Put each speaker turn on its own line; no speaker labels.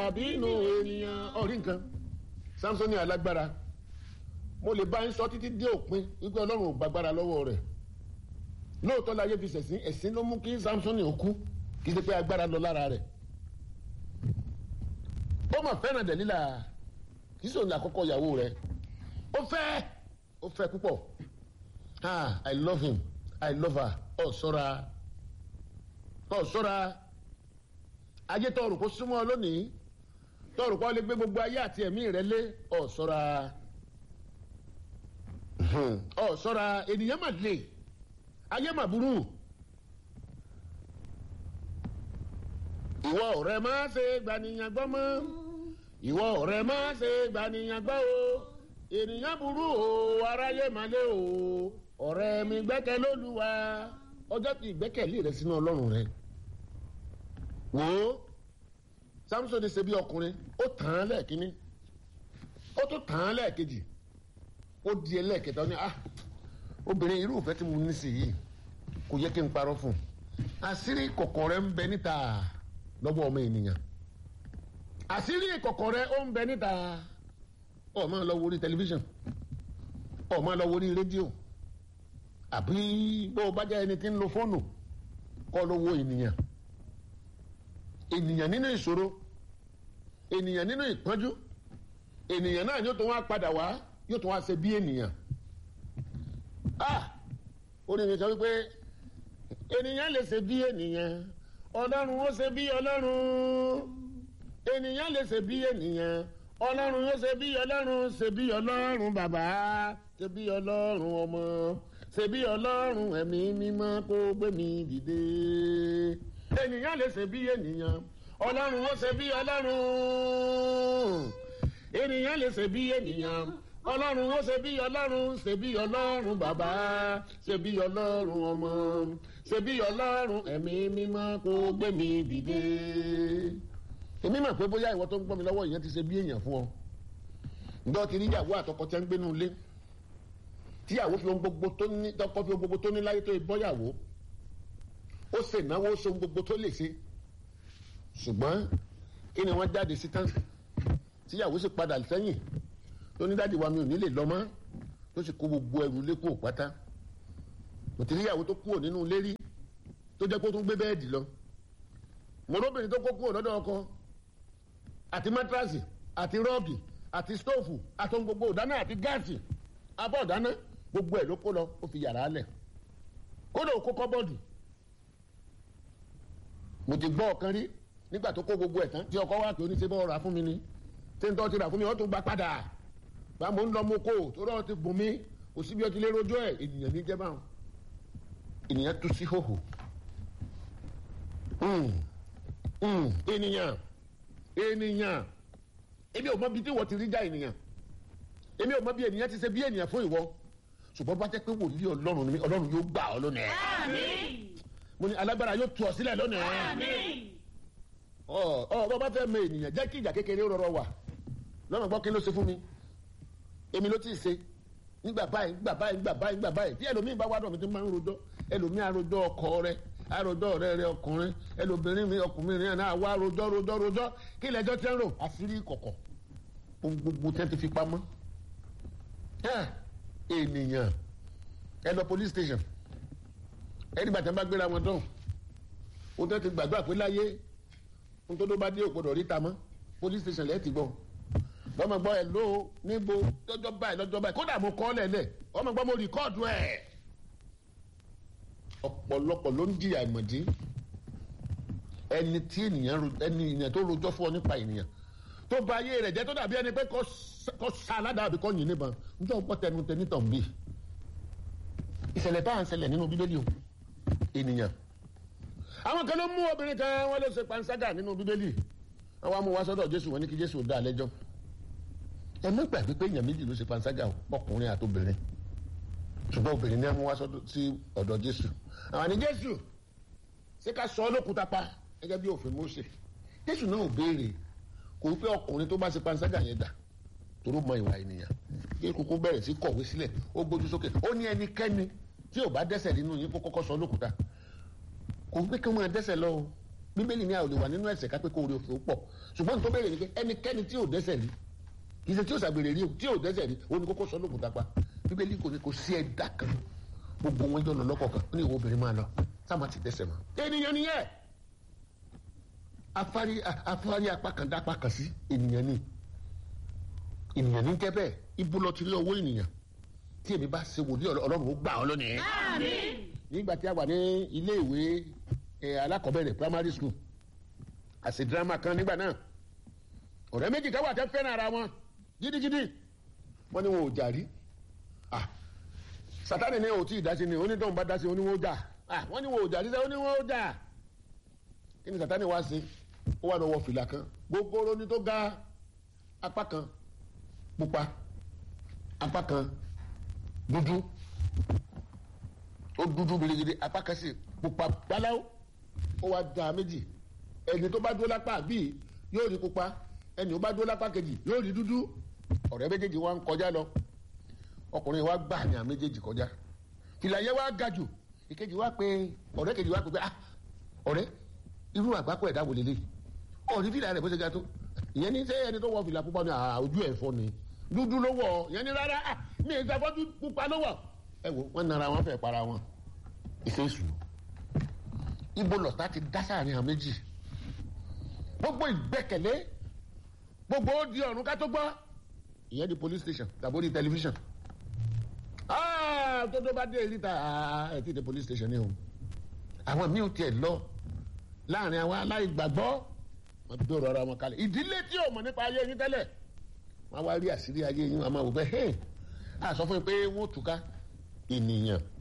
dàbí inú ènìyàn ọ̀rí nǹkan samson alágbára mo lè bá ń sọ títí dé òpin wípé ọlọ́run ò gbàgbára lọ́wọ́ rẹ̀ lóòótọ́ láyé fi ṣẹ̀sín ẹ̀sìn ló mú kí samson ò kú kì í ṣe pé agbára lọ lára rẹ̀ ó mà fẹ́ràn dẹ̀lílà kì í sòun àkọ́kọ́ ìyàwó rẹ̀ ó fẹ́ ó fẹ́ púpọ̀ ah i love him i love her ọ̀ sọ́ra ọ̀ sọ́ra ayé tọrù kó súnmọ́ ọ lónìí tọrù kó lè gbé gbogbo ayé àti ẹ̀mí rẹ lé ọ̀ sọ́ra ọ̀ sọ́ra ènìyàn mà lè ayé mà burú ìwọ ọ̀rẹ́ má ṣe gbaniyan gbọ́ mọ́ ìwọ ọ̀rẹ́ má ṣe gbaniyan gbọ́ o ènìyàn burú o aráyé má lé o ọ̀rẹ́ mi gbẹ́kẹ̀ lÓlúwa ọjọ́ tí ìgbẹ́kẹ̀lé rẹ sínú ọlọ́run rẹ wò ó samson ṣe bí ọkùnrin ó tàn án lẹ́ẹ̀kínní ó tún tàn án lẹ́ẹ̀kejì ó di ẹlẹ́ẹ̀kẹta ó ní ah obìnrin irú ìfẹ́ tí mo ní sí yìí kò yẹ kí n parọ́ fún un àṣírí kọ̀kọ̀ rẹ ń bẹ níta lọ́wọ́ ọmọ ènìyàn àṣírí kọ̀kọ̀ rẹ ó ń bẹ níta ó máa lọ wo orí tẹlifíṣàn ó máa lọ wo orí rédíò àbí bó o bá jẹ́ ẹni tí ń lo fóònù kọ́ ló wo ènìyàn ènìyàn nínú ìṣòro ènìyàn nínú ìpọ́njú ènìyàn náà yóò tó wá padà wá yóò tó wá ṣe bí ènìyàn ah orí mi sọ wípé ènìyàn lè ṣe bí ènìyàn ọlọ́run ó ṣe bí ọlọ́run ènìyàn lè ṣe bí ènìyàn ọlọ́run ó ṣe bí ọlọ́run ṣe bí ọlọ́run bàbá ṣe bí ọlọ́run ọmọ ṣe bí ọlọ́run ẹ̀mí mímọ́ kó gbé mi dìde ènìyàn lè ṣe bí ènìyàn ọlọ́run ó ṣe bí ọlọ́run ènìyàn lè ṣe bí ènìyàn ọlọ́run ó ṣe bí ọlọ́run ṣe bí ọlọ́run bàbá ṣe bí ọlọ́run ọmọ ṣe bí ọlọ́run ẹ̀mí mímọ́ kó gbé mi dìde. èmi mà pé bóyá ìwọ tó ń gbọ́ mi lọ́wọ́ ìyẹn ti ṣe bí èèyàn fún ọ ǹjọ́ ti rí ìyàwó àtọkọ tí wọ́n ń gbénu ilé tíyàwó fi ohun gbogbo tó ní tọkọ fi ohun gbogbo tó ní láyé tó ìbọ́yàwó ó sì náwó ó so ohun gbogbo tó lè ṣe ṣùgbọ́n kí ni wọ́n jáde sí tán tíyàwó sì padà sẹ́yìn tó ní dáàdi wa mi ò ní lè lọ mọ́ tó sì kó gbogbo ẹrù ilé kúrò pátá kò tí níyàwó tó kúrò nínú ilé rí tó jẹ́ kó tún gbé bẹ́ẹ̀dì lọ mọ̀rọ́bìnrin tó kó kúrò lọ́dọ̀ ọkọ àti mátrasì àti rọ́ọ̀gì àti stóòfù àti ohun gbogbo ìdáná àti gáàsì abọ́ ìdáná gbogbo ẹ̀ ló kó lọ ó fi yàrá lẹ̀ kódà ó kó kọ́bọ́ọ̀dù mo ti gbọ́ ọ̀kan rí nígbà tó kó gbogbo ẹ̀ tán tí ọkọ wá pé oníṣẹ́ bọ́ ra fún mi ni tí ń tọ́ ti rà fún mi ó tún gba padà bá mo ń lọ mo kó tó rọ ti bùn mí kò síbi ọtí lé rojọ́ ẹ̀ ènìyàn ní jẹ́bà ènìyàn tú sí hòhò ènìyàn ènìyàn èmi ò mọ bí tí wọ́n ti rí já ènìyàn èmi ò mọ bí ènìyàn ti ṣe bí ènìyàn fún ìwọ ṣùgbọ́n bá jẹ́ pé wòlíì ọlọ́run ni mí ọlọ́run yóò gbà ọ́ lónìí mo ní alágbára yóò tú ọ sílẹ̀ lónìí ọ ọ bọ́ bá fẹ́ mọ ènìyàn jẹ́ kí ìjà kékeré rọrọ wà lọ́nà gbọ́ kí ló ṣe fún mi èmi ló ti ṣe nígbà báyìí nígbà báyìí nígbà báyìí nígbà báyìí tí ẹlòmíì bá wá dọ̀ mi tí máa ń rojọ́ ẹlòmíì àròjọ́ ọkọ rẹ àròjọ́ ọ̀rẹ́ rẹ ọkùnrin ẹlòmíì mi ọkùnrin rẹ náà wá rojọ́ rojọ́ rojọ́ kí lẹ́jọ́ tẹ́ ń rò àṣírí kọ̀kọ̀ ohun gbogbo tẹ́ ti fi pamọ́ ènìyàn ẹ lọ police station ẹni bàtà bá gbéra wọn dán o tẹ́ ti gbàgbọ́ àpé láyé nítorí ó bá dé ògbọ́dọ̀ ríta mọ́ police station lẹ́ẹ̀ ti gbọ́ lọ́mọ gbọ́ ẹ ló níbo lọ́jọ́ báyìí lọ́jọ́ báyìí kódà mo kọ́ lẹ̀lẹ̀ ọmọ gbọ́ mo rìkọ́ọ̀dù ẹ̀. ọ̀pọ̀lọpọ̀ ló ń jìyà ìmọ̀dí ẹni tí ènìyàn ẹni ènìyàn tó rojọ́ fún ọ nípa ènìyàn tó ba ayé rẹ̀ jẹ́ tó dàbí ẹni pé kò sa aládàá àbí kò yìn níbọn níjọ́ gbọ́ tẹnu tẹ nítàn bí. ìṣẹ̀lẹ̀ bá ń ṣẹlẹ̀ nínú bíbélì o ènìyàn. àwọn kan ló mú obìnrin kan wọn ló ṣe panṣágà nínú bíbélì àwọn amú wa sọ́dọ̀ jésù wọn ní kí jésù dá lẹ́jọ́ ẹ má gbàgbé pé èèyàn méjì ló ṣe panṣágà ọkùnrin àti obìnrin ṣùgbọ́n obìnrin ní amú wa sọ́dọ̀ sí ọ̀dọ̀ jésù àwọn àní jésù ṣé ká sọ ọlọ́kùúta pa gẹ́gẹ́ bí òfin Mósè jésù náà ò béèrè kò wípé ọkùnrin tó bá ṣe panṣágà yẹn dà toró mọ ìwà ènìyàn kí kúkú bẹ̀rẹ̀ sí kọ̀wé sílẹ̀ ó gbójú sókè ó ní ẹnikẹ́ni tí ò bá dẹ́ṣẹ̀ nínú yín kó kọ́kọ́ sọ ọlọ́kùúta kò wípé kí wọ́n máa dẹ́ṣẹ̀ lọ bíbélì ní àwọn olè wà nínú ẹ̀ṣẹ̀ kápẹ́ kó orí òfin ó pọ̀ ṣùgbọ́n tó bẹ̀rẹ̀ ni pé ẹnikẹ́ni tí ò dẹ́ṣẹ̀ rí kì í ṣe tí ò ṣàgbèrè rí o tí ò dẹ́ṣẹ̀ rí òun ni kókó sọ lóògùn tapa bíbélì kò ní kò sí ẹ̀dá kan gbogbo wọn jọ lọ lọ́kọ̀ọ̀kan ó ní ìwọ obìnrin máa lọ sáà má ti dẹ́ṣẹ̀ mọ́. ènìyàn nìyẹn afárí afárí apá kan dá apá kan sí ènìyàn ni ènìyàn ní jẹ́ bẹ́ẹ̀ ibo lọ ti rí owó ènìyàn tí èmi bá ṣe wòlíì ọlọ́run ó gbà ọ́ lónìí. nígbà tí a wà ní ilé ìwé alákọ̀ọ́bẹ̀rẹ̀ primary school àṣẹ drama kan nígbà náà ọ̀rẹ́ méjì kan wà tẹ́ fẹ́ràn ara wọn gidigidi wọ́n ní wọn ò jà rí sátani ní òtí ìdásí ni onídọ̀hún bá dásí oníwọ̀n jà wọ́n ní wọn ò jà rí sẹ́ oníwọ̀n jà kí ni sátani wá sí ó wà lọ́wọ́ fìlà kan gbogbo ní tó ga apá kan pupa apá kan dúdú ó dúdú gidigidi apá kan sì pupa gbaláwo ó wá da méjì ẹni tó bá dúró lápá bíi yóò rí pupa ẹni tó bá dúró lápá kejì yóò rí dúdú ọ̀rẹ́ méjèèjì wá ń kọjá lọ ọkùnrin wa gbà ní àwọn méjèèjì kọjá fìlà yẹn wá ga jù ìkejì wá pé ọ̀rẹ́ kejì wá pé pé ah ọ̀rẹ́ irú àgbákò ẹ̀dá wò lélẹ̀ ọ̀rí fìlà rẹ̀ bó ṣe ga tó ìyẹn ní sẹ́yìn ẹni tó wọ fìlà pupa ní ojú ẹ̀ fọ́ ni dúdú ló wọ̀ ìyẹn ní rárá ah mi ì sàfọ́jú pupa ló wọ̀ ẹ wo wọn nara wọn fẹ́ para wọn ìfẹ́ ìṣù ibo lọ́tà ti dá sáàrin àwọn méjì gbogbo ìgbẹ́kẹ̀lé gbogbo ó di ọ̀run ká tó gbọ́ ìyẹn di police station tàbí di television tó tó bá dé ìríta ẹ ti di police station ni o àwọn míì ò tiẹ̀ lọ láàrin àwọn aláìgbàgbọ́ wọn gbèrò ara wọn kalẹ̀ ìdílé tí ò mọ̀ nípa ayé yín tẹ́lẹ̀ wọn wá rí àṣírí ayé yín wọn máa wò pé a sọ fún yín pé wọn ò túká ènìyàn